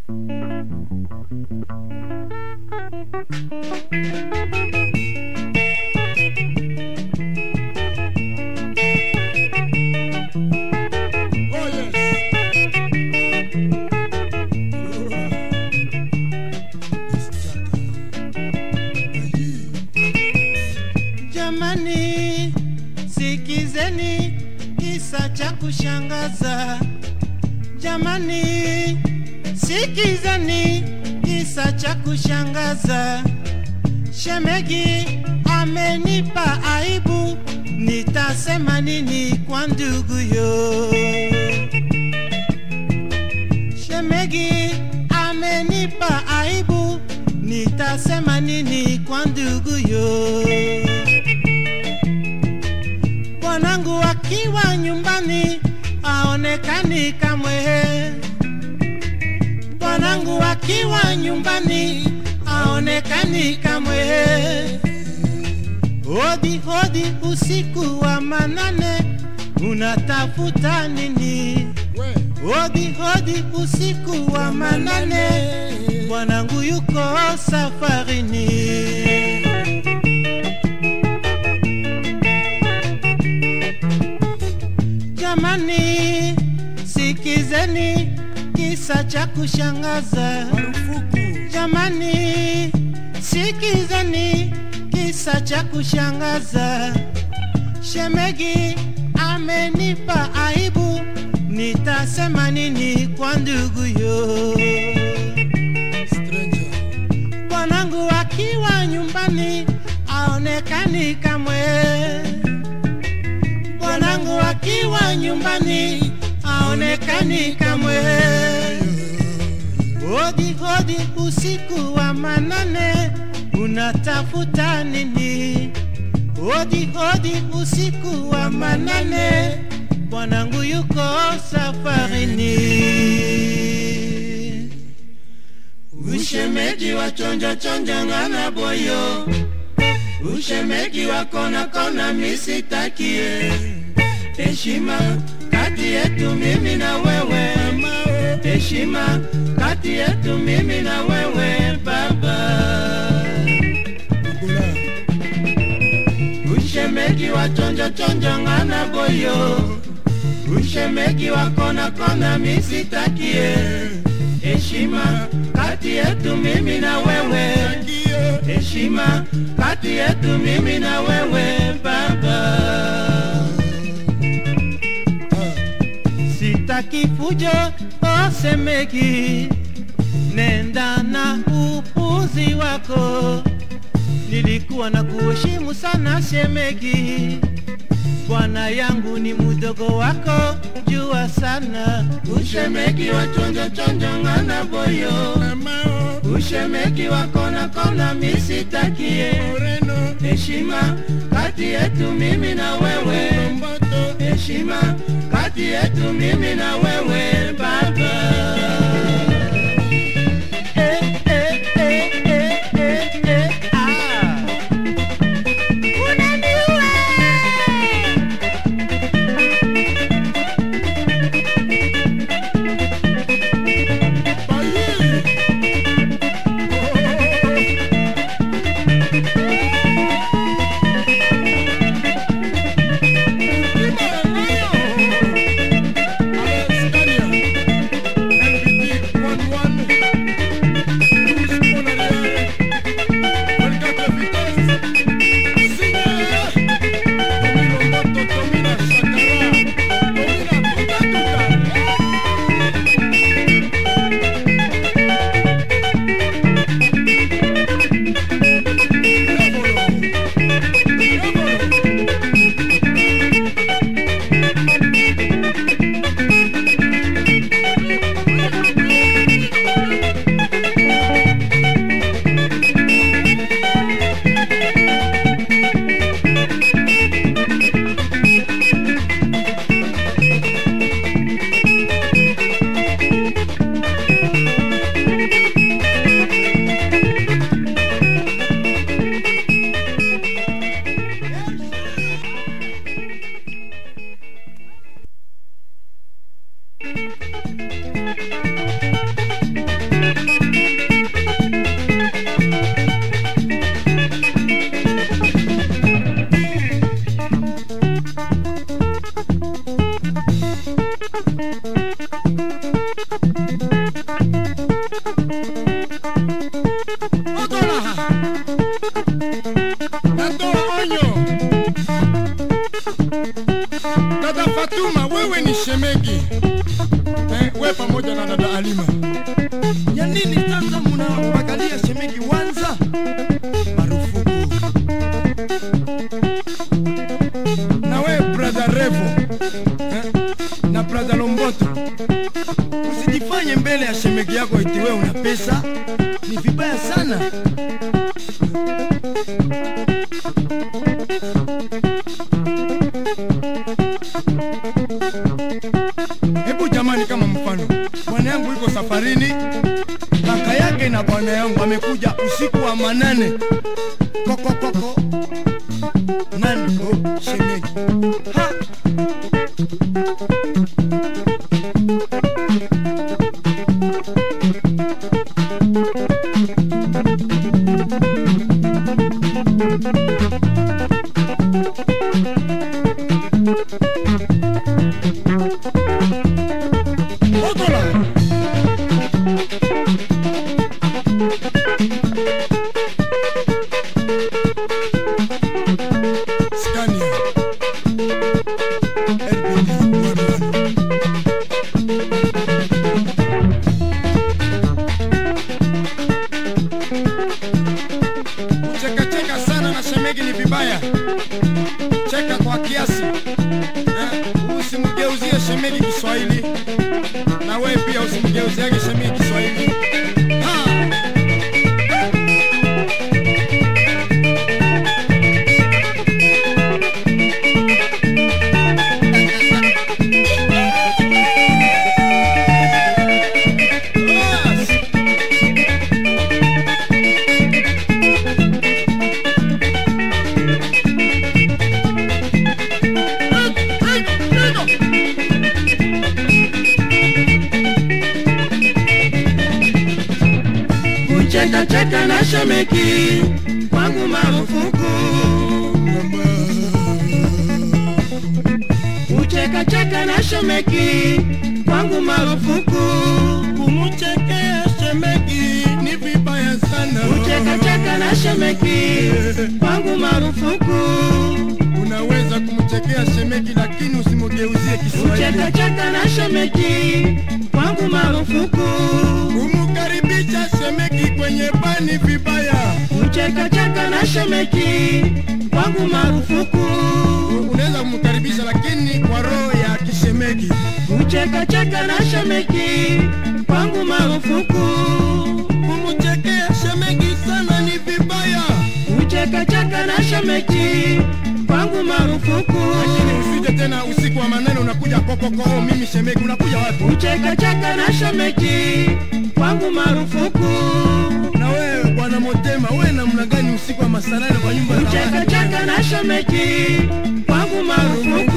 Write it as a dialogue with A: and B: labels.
A: Oh yes.
B: Jamani, sikizeni kisa cha kushangaza. Jamani, sikizeni kisa cha kushangaza. Shemegi amenipa aibu, nitasema nini kwa nduguyo? Shemegi amenipa aibu, nitasema nini kwa nduguyo? Bwanangu akiwa nyumbani aonekani kamwe. Bwanangu akiwa nyumbani aonekani kamwe. Hodi hodi usiku wa manane, unatafuta nini?
A: We.
B: Hodi hodi usiku wa manane, bwanangu yuko safarini. Jamani, sikizeni kisa cha kushangaza.
A: Marufuku.
B: Jamani, sikizeni kisa cha kushangaza. Shemegi amenipa aibu, nitasema nini kwa nduguyo?
A: Stranger.
B: Bwanangu akiwa nyumbani aonekani kamwe. Bwanangu akiwa nyumbani aonekani kamwe. Hodi hodi usiku wa manane, unatafuta nini? Hodi hodi usiku wa manane, bwanangu yuko safarini. Ushemeji wa chonja chonja ngana boyo, ushemeji wa kona kona misitakie. Heshima kati yetu mimi na wewe, heshima kati yetu mimi na wewe baba.
A: Bugula.
B: Ushemeji wa chonja chonja ngana boyo, ushemeji wa kona kona misitakie. Heshima kati yetu mimi na wewe,
A: Ndio.
B: heshima kati yetu mimi na wewe baba.
A: Ah.
B: Sitaki fujo osemeki, nenda na upuzi wako. Nilikuwa na kuheshimu sana shemegi, bwana yangu ni mdogo wako, jua sana. Ushemegi wa chonjo chonjo ngana boyo,
A: Mamao.
B: ushemegi wa kona kona misitakie.
A: Moreno.
B: Heshima kati yetu mimi na wewe
A: Mboto.
B: heshima kati yetu mimi na wewe baba. Eh, eh, eh, eh, eh, eh, ah. Unaniua!
A: Bayi. Oh. Malima. Ya nini sasa mnawagalia shemegi Wanza? Marufuku. Na we brother Revo eh? na brother Lomboto, usijifanye mbele ya shemegi yako eti wewe una pesa, ni vibaya sana. Hebu jamani, kama mfano, bwana yangu yuko safarini, kaka yake na bwana yangu amekuja usiku wa manane, kokokoko nani? Oh, shemegi ha! Otola! Scania. LBD 11. Kuchekacheka sana na shemegi ni vibaya. Cheka kwa kiasi. Eh, usimgeuzie shemegi Kiswahili na wewe pia usimgeuziage shemegi Kiswahili. Ha! Bas!
B: kucheka cheka na shemeki kwangu marufuku kucheka cheka na shemeki kwangu marufuku
A: Kumuchekea shemegi ni vibaya sana.
B: kucheka cheka na shemeki kwangu marufuku
A: Unaweza kumchekea shemegi lakini usimgeuzie Kiswahili.
B: kucheka cheka na shemeki kwangu marufuku
A: Kumkaribisha shemegi kwenye bani vibaya.
B: kucheka cheka na shemeki kwangu marufuku
A: Unaweza kumkaribisha lakini kwa roho ya kishemegi.
B: kucheka cheka na shemeki kwangu marufuku
A: Kumchekea shemegi sana ni vibaya.
B: kucheka cheka na shemeki kwangu marufuku
A: Lakini usije tena usiku wa maneno unakuja kokoko, oh, mimi shemegi, unakuja wapi?
B: kucheka cheka na shemeki kwangu marufuku
A: Na wewe bwana Motema, wewe namna gani usiku wa masanane kwa nyumba za
B: kucheka
A: watu?
B: cheka na shemeki kwangu marufuku